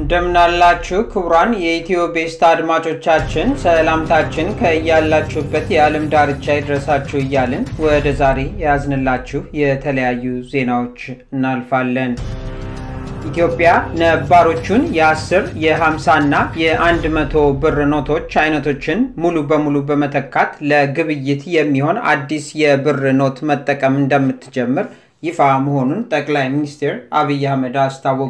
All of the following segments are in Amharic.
እንደምናላችሁ ክቡራን የኢትዮ ቤስት አድማጮቻችን ሰላምታችን ከያላችሁበት የዓለም ዳርቻ ይድረሳችሁ እያልን ወደ ዛሬ የያዝንላችሁ የተለያዩ ዜናዎች እናልፋለን። ኢትዮጵያ ነባሮቹን የ10 የ50 እና የ100 ብር ኖቶች አይነቶችን ሙሉ በሙሉ በመተካት ለግብይት የሚሆን አዲስ የብር ኖት መጠቀም እንደምትጀምር ይፋ መሆኑን ጠቅላይ ሚኒስትር አብይ አህመድ አስታወቁ።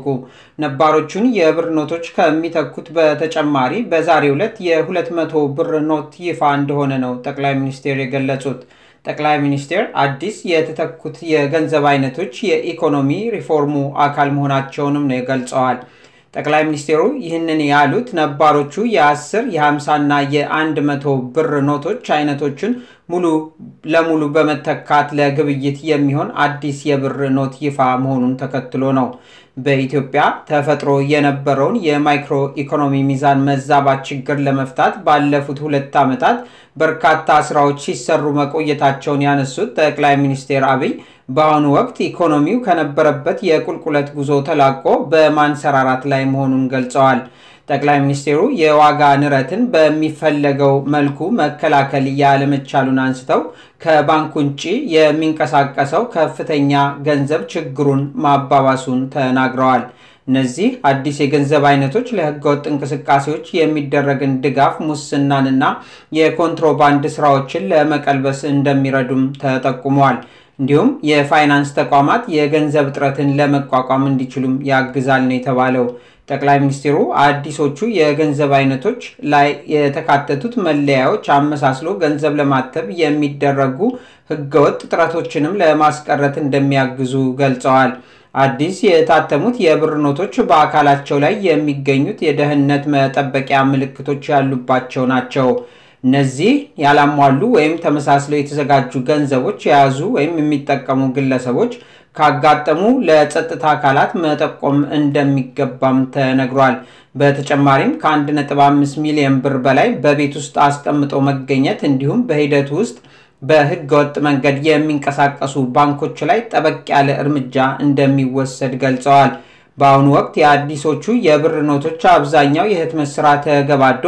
ነባሮቹን የብር ኖቶች ከሚተኩት በተጨማሪ በዛሬው ዕለት የ200 ብር ኖት ይፋ እንደሆነ ነው ጠቅላይ ሚኒስትር የገለጹት። ጠቅላይ ሚኒስትር አዲስ የተተኩት የገንዘብ አይነቶች የኢኮኖሚ ሪፎርሙ አካል መሆናቸውንም ነው ገልጸዋል። ጠቅላይ ሚኒስትሩ ይህንን ያሉት ነባሮቹ የ10 የ50 እና የ100 ብር ኖቶች አይነቶችን ሙሉ ለሙሉ በመተካት ለግብይት የሚሆን አዲስ የብር ኖት ይፋ መሆኑን ተከትሎ ነው። በኢትዮጵያ ተፈጥሮ የነበረውን የማይክሮ ኢኮኖሚ ሚዛን መዛባት ችግር ለመፍታት ባለፉት ሁለት ዓመታት በርካታ ስራዎች ሲሰሩ መቆየታቸውን ያነሱት ጠቅላይ ሚኒስትር አብይ በአሁኑ ወቅት ኢኮኖሚው ከነበረበት የቁልቁለት ጉዞ ተላቆ በማንሰራራት ላይ መሆኑን ገልጸዋል። ጠቅላይ ሚኒስትሩ የዋጋ ንረትን በሚፈለገው መልኩ መከላከል ያለመቻሉን አንስተው ከባንክ ውጭ የሚንቀሳቀሰው ከፍተኛ ገንዘብ ችግሩን ማባባሱን ተናግረዋል። እነዚህ አዲስ የገንዘብ አይነቶች ለህገወጥ እንቅስቃሴዎች የሚደረግን ድጋፍ፣ ሙስናንና የኮንትሮባንድ ስራዎችን ለመቀልበስ እንደሚረዱም ተጠቁመዋል። እንዲሁም የፋይናንስ ተቋማት የገንዘብ እጥረትን ለመቋቋም እንዲችሉም ያግዛል ነው የተባለው። ጠቅላይ ሚኒስትሩ አዲሶቹ የገንዘብ አይነቶች ላይ የተካተቱት መለያዎች አመሳስሎ ገንዘብ ለማተብ የሚደረጉ ህገወጥ ጥረቶችንም ለማስቀረት እንደሚያግዙ ገልጸዋል። አዲስ የታተሙት የብር ኖቶች በአካላቸው ላይ የሚገኙት የደህንነት መጠበቂያ ምልክቶች ያሉባቸው ናቸው። እነዚህ ያላሟሉ ወይም ተመሳስለው የተዘጋጁ ገንዘቦች የያዙ ወይም የሚጠቀሙ ግለሰቦች ካጋጠሙ ለጸጥታ አካላት መጠቆም እንደሚገባም ተነግሯል። በተጨማሪም ከ1.5 ሚሊዮን ብር በላይ በቤት ውስጥ አስቀምጦ መገኘት እንዲሁም በሂደቱ ውስጥ በህገወጥ መንገድ የሚንቀሳቀሱ ባንኮች ላይ ጠበቅ ያለ እርምጃ እንደሚወሰድ ገልጸዋል። በአሁኑ ወቅት የአዲሶቹ የብር ኖቶች አብዛኛው የህትመት ስራ ተገባዶ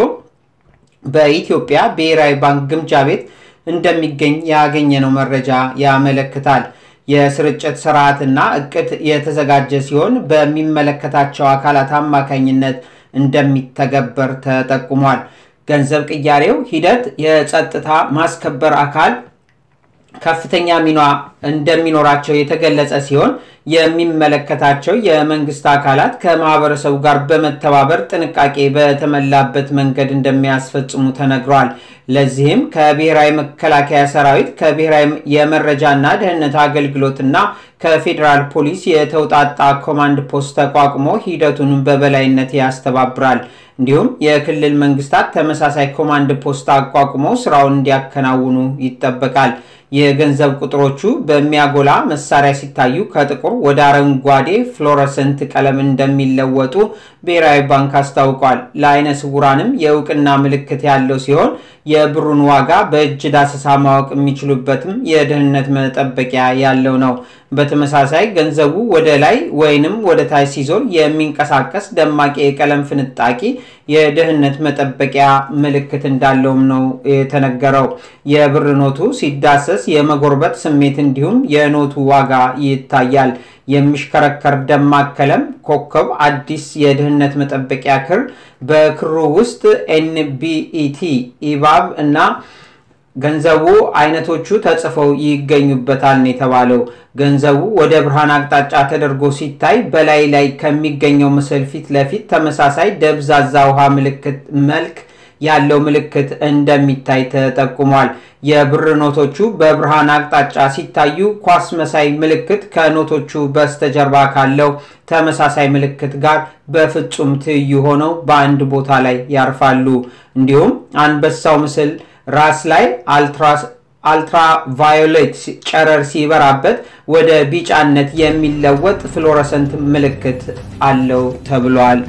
በኢትዮጵያ ብሔራዊ ባንክ ግምጃ ቤት እንደሚገኝ ያገኘነው መረጃ ያመለክታል። የስርጭት ስርዓትና እቅድ የተዘጋጀ ሲሆን በሚመለከታቸው አካላት አማካኝነት እንደሚተገበር ተጠቁሟል። ገንዘብ ቅያሬው ሂደት የጸጥታ ማስከበር አካል ከፍተኛ ሚና እንደሚኖራቸው የተገለጸ ሲሆን የሚመለከታቸው የመንግስት አካላት ከማህበረሰቡ ጋር በመተባበር ጥንቃቄ በተሞላበት መንገድ እንደሚያስፈጽሙ ተነግሯል። ለዚህም ከብሔራዊ መከላከያ ሰራዊት፣ ከብሔራዊ የመረጃና ደህንነት አገልግሎትና ከፌዴራል ፖሊስ የተውጣጣ ኮማንድ ፖስት ተቋቁሞ ሂደቱን በበላይነት ያስተባብራል። እንዲሁም የክልል መንግስታት ተመሳሳይ ኮማንድ ፖስት አቋቁመው ስራውን እንዲያከናውኑ ይጠበቃል። የገንዘብ ቁጥሮቹ በሚያጎላ መሳሪያ ሲታዩ ከጥቁር ወደ አረንጓዴ ፍሎረሰንት ቀለም እንደሚለወጡ ብሔራዊ ባንክ አስታውቋል። ለአይነ ስውራንም የእውቅና ምልክት ያለው ሲሆን የብሩን ዋጋ በእጅ ዳሰሳ ማወቅ የሚችሉበትም የደህንነት መጠበቂያ ያለው ነው። በተመሳሳይ ገንዘቡ ወደ ላይ ወይንም ወደ ታች ሲዞር የሚንቀሳቀስ ደማቅ የቀለም ፍንጣቂ የደህንነት መጠበቂያ ምልክት እንዳለውም ነው የተነገረው። የብር ኖቱ ሲዳሰስ የመጎርበት ስሜት እንዲሁም የኖቱ ዋጋ ይታያል። የሚሽከረከር ደማቅ ቀለም ኮከብ አዲስ የደህንነት መጠበቂያ ክር በክሩ ውስጥ ኤንቢኢቲ ኢባብ እና ገንዘቡ አይነቶቹ ተጽፈው ይገኙበታል ነው የተባለው። ገንዘቡ ወደ ብርሃን አቅጣጫ ተደርጎ ሲታይ በላይ ላይ ከሚገኘው ምስል ፊት ለፊት ተመሳሳይ ደብዛዛ ውሃ ምልክት መልክ ያለው ምልክት እንደሚታይ ተጠቁሟል። የብር ኖቶቹ በብርሃን አቅጣጫ ሲታዩ ኳስ መሳይ ምልክት ከኖቶቹ በስተጀርባ ካለው ተመሳሳይ ምልክት ጋር በፍጹም ትይዩ ሆነው በአንድ ቦታ ላይ ያርፋሉ። እንዲሁም አንበሳው ምስል ራስ ላይ አልትራቫዮሌት ጨረር ሲበራበት ወደ ቢጫነት የሚለወጥ ፍሎረሰንት ምልክት አለው ተብሏል።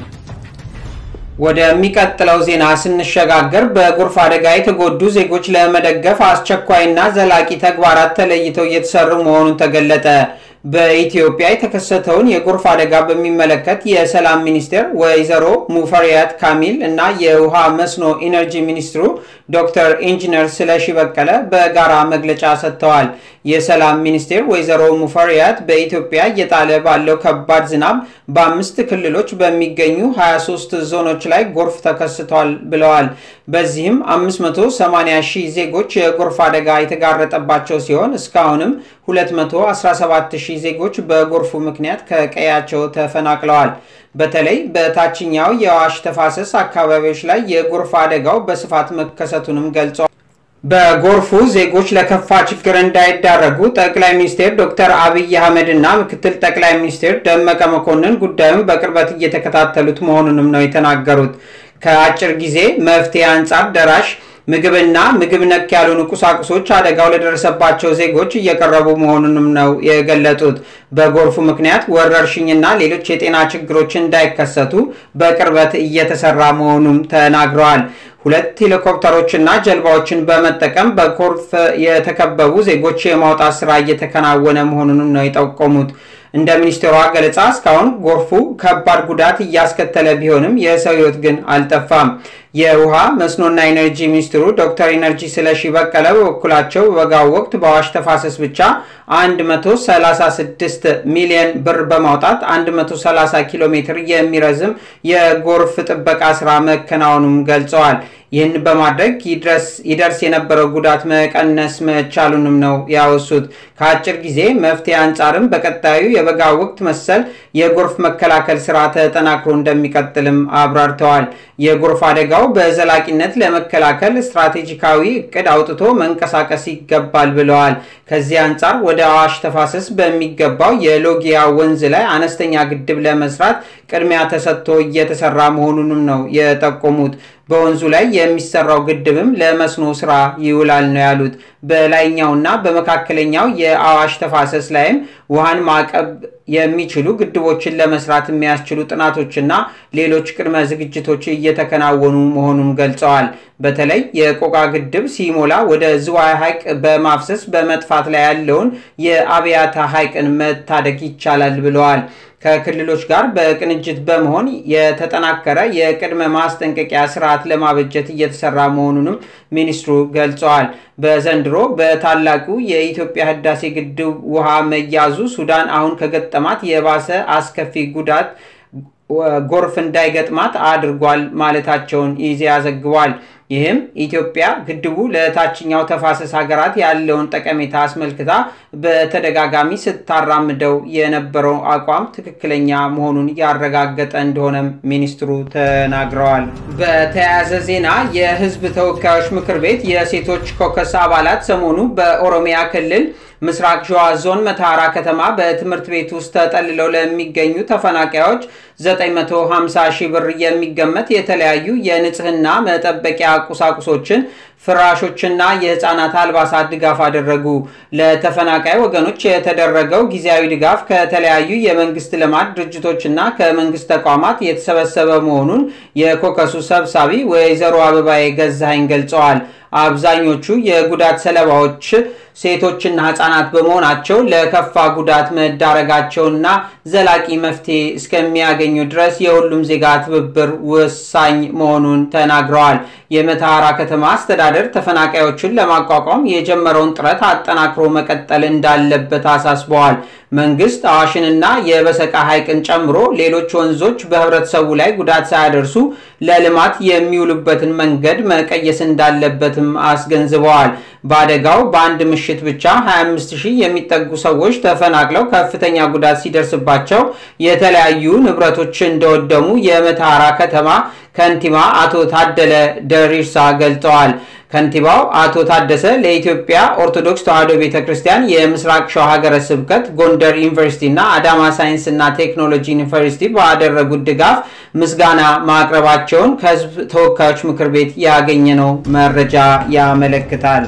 ወደሚቀጥለው ዜና ስንሸጋገር በጎርፍ አደጋ የተጎዱ ዜጎች ለመደገፍ አስቸኳይና ዘላቂ ተግባራት ተለይተው እየተሰሩ መሆኑን ተገለጠ። በኢትዮጵያ የተከሰተውን የጎርፍ አደጋ በሚመለከት የሰላም ሚኒስቴር ወይዘሮ ሙፈሪያት ካሚል እና የውሃ መስኖ ኢነርጂ ሚኒስትሩ ዶክተር ኢንጂነር ስለሺ በቀለ በጋራ መግለጫ ሰጥተዋል። የሰላም ሚኒስቴር ወይዘሮ ሙፈሪያት በኢትዮጵያ እየጣለ ባለው ከባድ ዝናብ በአምስት ክልሎች በሚገኙ 23 ዞኖች ላይ ጎርፍ ተከስቷል ብለዋል። በዚህም 580 ሺህ ዜጎች የጎርፍ አደጋ የተጋረጠባቸው ሲሆን እስካሁንም 217 ሺህ ዜጎች በጎርፉ ምክንያት ከቀያቸው ተፈናቅለዋል። በተለይ በታችኛው የአዋሽ ተፋሰስ አካባቢዎች ላይ የጎርፍ አደጋው በስፋት መከሰቱንም ገልጸዋል። በጎርፉ ዜጎች ለከፋ ችግር እንዳይዳረጉ ጠቅላይ ሚኒስትር ዶክተር አብይ አህመድ እና ምክትል ጠቅላይ ሚኒስትር ደመቀ መኮንን ጉዳዩን በቅርበት እየተከታተሉት መሆኑንም ነው የተናገሩት። ከአጭር ጊዜ መፍትሄ አንጻር ደራሽ ምግብና ምግብ ነክ ያልሆኑ ቁሳቁሶች አደጋው ለደረሰባቸው ዜጎች እየቀረቡ መሆኑንም ነው የገለጡት። በጎርፉ ምክንያት ወረርሽኝና ሌሎች የጤና ችግሮች እንዳይከሰቱ በቅርበት እየተሰራ መሆኑም ተናግረዋል። ሁለት ሄሊኮፕተሮችና ጀልባዎችን በመጠቀም በጎርፍ የተከበቡ ዜጎች የማውጣት ስራ እየተከናወነ መሆኑንም ነው የጠቆሙት። እንደ ሚኒስቴሯ ገለጻ እስካሁን ጎርፉ ከባድ ጉዳት እያስከተለ ቢሆንም የሰው ሕይወት ግን አልጠፋም። የውሃ መስኖና ኢነርጂ ሚኒስትሩ ዶክተር ኢነርጂ ስለሺ በቀለ በበኩላቸው በበጋው ወቅት በአዋሽ ተፋሰስ ብቻ 136 ሚሊዮን ብር በማውጣት 130 ኪሎ ሜትር የሚረዝም የጎርፍ ጥበቃ ስራ መከናወኑም ገልጸዋል። ይህን በማድረግ ይደርስ የነበረው ጉዳት መቀነስ መቻሉንም ነው ያወሱት። ከአጭር ጊዜ መፍትሄ አንጻርም በቀጣዩ የበጋ ወቅት መሰል የጎርፍ መከላከል ስራ ተጠናክሮ እንደሚቀጥልም አብራርተዋል። የጎርፍ አደጋው በዘላቂነት ለመከላከል ስትራቴጂካዊ እቅድ አውጥቶ መንቀሳቀስ ይገባል ብለዋል። ከዚህ አንጻር ወደ አዋሽ ተፋሰስ በሚገባው የሎጊያ ወንዝ ላይ አነስተኛ ግድብ ለመስራት ቅድሚያ ተሰጥቶ እየተሰራ መሆኑንም ነው የጠቆሙት። በወንዙ ላይ የሚሰራው ግድብም ለመስኖ ስራ ይውላል ነው ያሉት። በላይኛውና በመካከለኛው የአዋሽ ተፋሰስ ላይም ውሃን ማቀብ የሚችሉ ግድቦችን ለመስራት የሚያስችሉ ጥናቶችና ሌሎች ቅድመ ዝግጅቶች እየተከናወኑ መሆኑን ገልጸዋል። በተለይ የቆቃ ግድብ ሲሞላ ወደ ዝዋይ ሐይቅ በማፍሰስ በመጥፋት ላይ ያለውን የአብያታ ሐይቅን መታደግ ይቻላል ብለዋል። ከክልሎች ጋር በቅንጅት በመሆን የተጠናከረ የቅድመ ማስጠንቀቂያ ስርዓት ለማበጀት እየተሰራ መሆኑንም ሚኒስትሩ ገልጸዋል። በዘንድሮ በታላቁ የኢትዮጵያ ህዳሴ ግድብ ውሃ መያዙ ሱዳን አሁን ከገጠማት የባሰ አስከፊ ጉዳት ጎርፍ እንዳይገጥማት አድርጓል ማለታቸውን ኢዜአ ዘግቧል። ይህም ኢትዮጵያ ግድቡ ለታችኛው ተፋሰስ ሀገራት ያለውን ጠቀሜታ አስመልክታ በተደጋጋሚ ስታራምደው የነበረው አቋም ትክክለኛ መሆኑን ያረጋገጠ እንደሆነም ሚኒስትሩ ተናግረዋል። በተያያዘ ዜና የህዝብ ተወካዮች ምክር ቤት የሴቶች ኮከስ አባላት ሰሞኑ በኦሮሚያ ክልል ምስራቅ ሸዋ ዞን መተሐራ ከተማ በትምህርት ቤት ውስጥ ተጠልለው ለሚገኙ ተፈናቃዮች 950 ሺህ ብር የሚገመት የተለያዩ የንጽህና መጠበቂያ ቁሳቁሶችን ፍራሾችና የህፃናት አልባሳት ድጋፍ አደረጉ። ለተፈናቃይ ወገኖች የተደረገው ጊዜያዊ ድጋፍ ከተለያዩ የመንግስት ልማት ድርጅቶችና ከመንግስት ተቋማት የተሰበሰበ መሆኑን የኮከሱ ሰብሳቢ ወይዘሮ አበባዬ ገዛኸኝ ገልጸዋል። አብዛኞቹ የጉዳት ሰለባዎች ሴቶችና ህጻናት በመሆናቸው ለከፋ ጉዳት መዳረጋቸውና ዘላቂ መፍትሄ እስከሚያገኙ ድረስ የሁሉም ዜጋ ትብብር ወሳኝ መሆኑን ተናግረዋል። የመተሐራ ከተማ አስተዳደር ተፈናቃዮችን ለማቋቋም የጀመረውን ጥረት አጠናክሮ መቀጠል እንዳለበት አሳስበዋል። መንግስት አዋሽንና የበሰቃ ሐይቅን ጨምሮ ሌሎች ወንዞች በህብረተሰቡ ላይ ጉዳት ሳያደርሱ ለልማት የሚውሉበትን መንገድ መቀየስ እንዳለበትም አስገንዝበዋል። በአደጋው በአንድ ምሽት ብቻ 25 ሺህ የሚጠጉ ሰዎች ተፈናቅለው ከፍተኛ ጉዳት ሲደርስባቸው የተለያዩ ንብረቶች እንደወደሙ የመተሐራ ከተማ ከንቲባ አቶ ታደለ ደሪርሳ ገልጸዋል። ከንቲባው አቶ ታደሰ ለኢትዮጵያ ኦርቶዶክስ ተዋሕዶ ቤተ ክርስቲያን የምስራቅ ሸዋ ሀገረ ስብከት ጎንደር ዩኒቨርሲቲ እና አዳማ ሳይንስ እና ቴክኖሎጂ ዩኒቨርሲቲ ባደረጉት ድጋፍ ምስጋና ማቅረባቸውን ከህዝብ ተወካዮች ምክር ቤት ያገኘነው መረጃ ያመለክታል።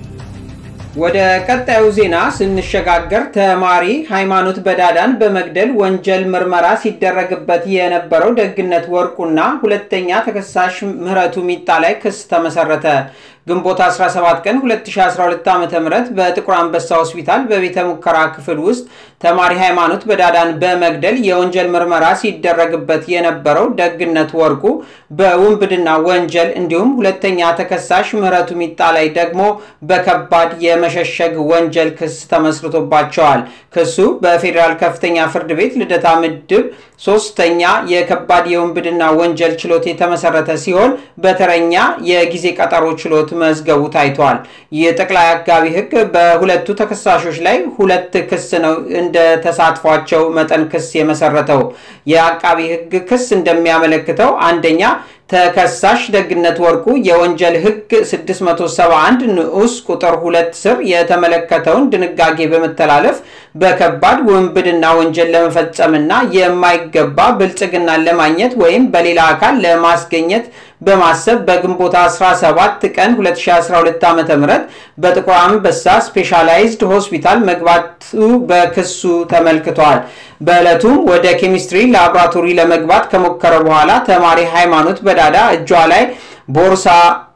ወደ ቀጣዩ ዜና ስንሸጋገር ተማሪ ሃይማኖት በዳዳን በመግደል ወንጀል ምርመራ ሲደረግበት የነበረው ደግነት ወርቁና ሁለተኛ ተከሳሽ ምህረቱ ሚጣ ላይ ክስ ተመሰረተ። ግንቦት 17 ቀን 2012 ዓ ም በጥቁር አንበሳ ሆስፒታል በቤተ ሙከራ ክፍል ውስጥ ተማሪ ሃይማኖት በዳዳን በመግደል የወንጀል ምርመራ ሲደረግበት የነበረው ደግነት ወርቁ በውንብድና ወንጀል እንዲሁም ሁለተኛ ተከሳሽ ምህረቱ ሚጣ ላይ ደግሞ በከባድ የመሸሸግ ወንጀል ክስ ተመስርቶባቸዋል። ክሱ በፌዴራል ከፍተኛ ፍርድ ቤት ልደታ ምድብ ሶስተኛ የከባድ የውንብድና ወንጀል ችሎት የተመሰረተ ሲሆን በተረኛ የጊዜ ቀጠሮ ችሎት መዝገቡ ታይቷል። የጠቅላይ አቃቢ ሕግ በሁለቱ ተከሳሾች ላይ ሁለት ክስ ነው እንደ ተሳትፏቸው መጠን ክስ የመሰረተው። የአቃቢ ሕግ ክስ እንደሚያመለክተው አንደኛ ተከሳሽ ደግነት ወርቁ የወንጀል ህግ 671 ንዑስ ቁጥር ሁለት ስር የተመለከተውን ድንጋጌ በመተላለፍ በከባድ ውንብድና ወንጀል ለመፈጸምና የማይገባ ብልጽግናን ለማግኘት ወይም በሌላ አካል ለማስገኘት በማሰብ በግንቦት 17 ቀን 2012 ዓ ም በጥቁር አንበሳ ስፔሻላይዝድ ሆስፒታል መግባቱ በክሱ ተመልክቷል። በዕለቱም ወደ ኬሚስትሪ ላቦራቶሪ ለመግባት ከሞከረ በኋላ ተማሪ ሃይማኖት በዳዳ እጇ ላይ ቦርሳ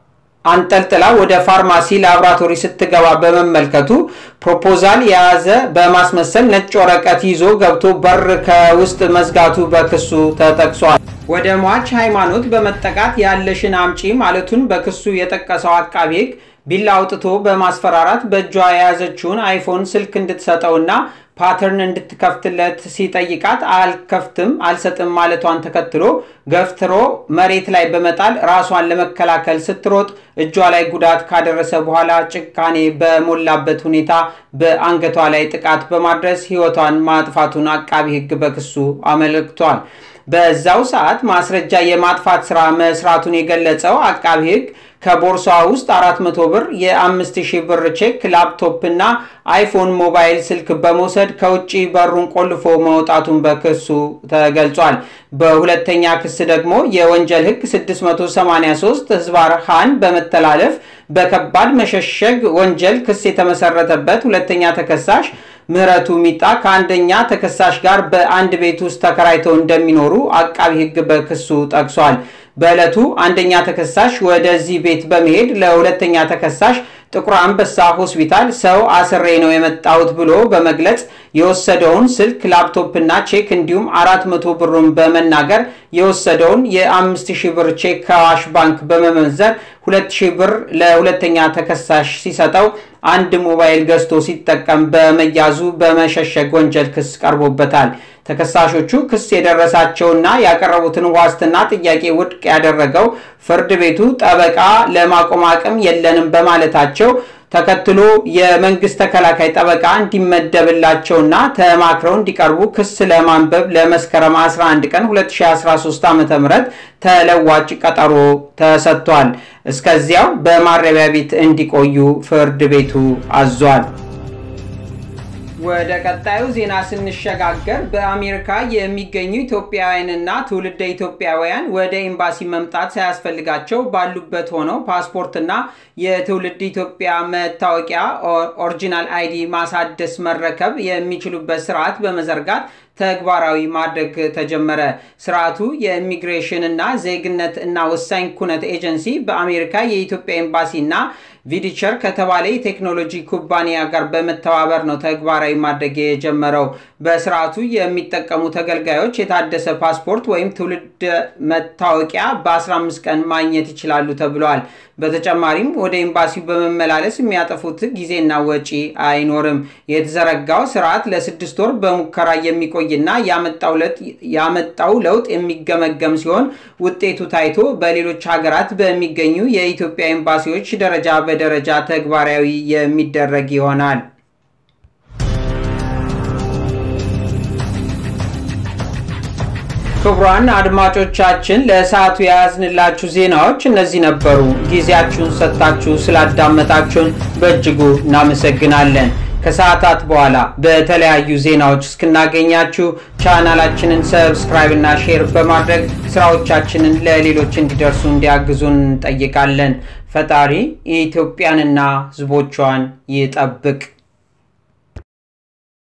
አንጠልጥላ ወደ ፋርማሲ ላቦራቶሪ ስትገባ በመመልከቱ ፕሮፖዛል የያዘ በማስመሰል ነጭ ወረቀት ይዞ ገብቶ በር ከውስጥ መዝጋቱ በክሱ ተጠቅሷል። ወደ ሟች ሃይማኖት በመጠቃት ያለሽን አምጪ ማለቱን በክሱ የጠቀሰው አቃቤ ሕግ ቢላ አውጥቶ በማስፈራራት በእጇ የያዘችውን አይፎን ስልክ እንድትሰጠውና ፓተርን እንድትከፍትለት ሲጠይቃት አልከፍትም አልሰጥም ማለቷን ተከትሎ ገፍትሮ መሬት ላይ በመጣል ራሷን ለመከላከል ስትሮጥ እጇ ላይ ጉዳት ካደረሰ በኋላ ጭካኔ በሞላበት ሁኔታ በአንገቷ ላይ ጥቃት በማድረስ ሕይወቷን ማጥፋቱን አቃቢ ሕግ በክሱ አመልክቷል። በዛው ሰዓት ማስረጃ የማጥፋት ስራ መስራቱን የገለጸው አቃቢ ሕግ ከቦርሷ ውስጥ 400 ብር፣ የ5000 ብር ቼክ፣ ላፕቶፕ እና አይፎን ሞባይል ስልክ በመውሰድ ከውጭ በሩን ቆልፎ መውጣቱን በክሱ ተገልጿል። በሁለተኛ ክስ ደግሞ የወንጀል ሕግ 683 ህዝባር ሃን በመተላለፍ በከባድ መሸሸግ ወንጀል ክስ የተመሰረተበት ሁለተኛ ተከሳሽ ምህረቱ ሚጣ ከአንደኛ ተከሳሽ ጋር በአንድ ቤት ውስጥ ተከራይተው እንደሚኖሩ አቃቢ ሕግ በክሱ ጠቅሷል። በዕለቱ አንደኛ ተከሳሽ ወደዚህ ቤት በመሄድ ለሁለተኛ ተከሳሽ ጥቁር አንበሳ ሆስፒታል ሰው አስሬ ነው የመጣሁት ብሎ በመግለጽ የወሰደውን ስልክ ላፕቶፕና ቼክ እንዲሁም አራት መቶ ብሩን በመናገር የወሰደውን የአምስት ሺህ ብር ቼክ ከአዋሽ ባንክ በመመንዘር ሁለት ሺህ ብር ለሁለተኛ ተከሳሽ ሲሰጠው አንድ ሞባይል ገዝቶ ሲጠቀም በመያዙ በመሸሸግ ወንጀል ክስ ቀርቦበታል። ተከሳሾቹ ክስ የደረሳቸውና ያቀረቡትን ዋስትና ጥያቄ ውድቅ ያደረገው ፍርድ ቤቱ ጠበቃ ለማቆም አቅም የለንም በማለታቸው ተከትሎ የመንግስት ተከላካይ ጠበቃ እንዲመደብላቸውና ተማክረው እንዲቀርቡ ክስ ለማንበብ ለመስከረም 11 ቀን 2013 ዓ ም ተለዋጭ ቀጠሮ ተሰጥቷል። እስከዚያው በማረሚያ ቤት እንዲቆዩ ፍርድ ቤቱ አዟል። ወደ ቀጣዩ ዜና ስንሸጋገር በአሜሪካ የሚገኙ ኢትዮጵያውያንና ትውልደ ኢትዮጵያውያን ወደ ኤምባሲ መምጣት ሳያስፈልጋቸው ባሉበት ሆነው ፓስፖርትና የትውልድ ኢትዮጵያ መታወቂያ ኦሪጂናል አይዲ ማሳደስ መረከብ የሚችሉበት ስርዓት በመዘርጋት ተግባራዊ ማድረግ ተጀመረ። ስርዓቱ የኢሚግሬሽን እና ዜግነት እና ወሳኝ ኩነት ኤጀንሲ በአሜሪካ የኢትዮጵያ ኤምባሲ እና ቪዲቸር ከተባለ የቴክኖሎጂ ኩባንያ ጋር በመተባበር ነው ተግባራዊ ማድረግ የጀመረው። በስርዓቱ የሚጠቀሙ ተገልጋዮች የታደሰ ፓስፖርት ወይም ትውልድ መታወቂያ በ15 ቀን ማግኘት ይችላሉ ተብለዋል። በተጨማሪም ወደ ኤምባሲው በመመላለስ የሚያጠፉት ጊዜና ወጪ አይኖርም። የተዘረጋው ስርዓት ለስድስት ወር በሙከራ የሚቆይና ያመጣው ለውጥ የሚገመገም ሲሆን ውጤቱ ታይቶ በሌሎች ሀገራት በሚገኙ የኢትዮጵያ ኤምባሲዎች ደረጃ በደረጃ ተግባራዊ የሚደረግ ይሆናል። ክቡራን አድማጮቻችን ለሰዓቱ የያዝንላችሁ ዜናዎች እነዚህ ነበሩ። ጊዜያችሁን ሰጥታችሁ ስላዳመጣችሁን በእጅጉ እናመሰግናለን። ከሰዓታት በኋላ በተለያዩ ዜናዎች እስክናገኛችሁ ቻናላችንን ሰብስክራይብ እና ሼር በማድረግ ስራዎቻችንን ለሌሎች እንዲደርሱ እንዲያግዙን እንጠይቃለን። ፈጣሪ ኢትዮጵያንና ሕዝቦቿን ይጠብቅ።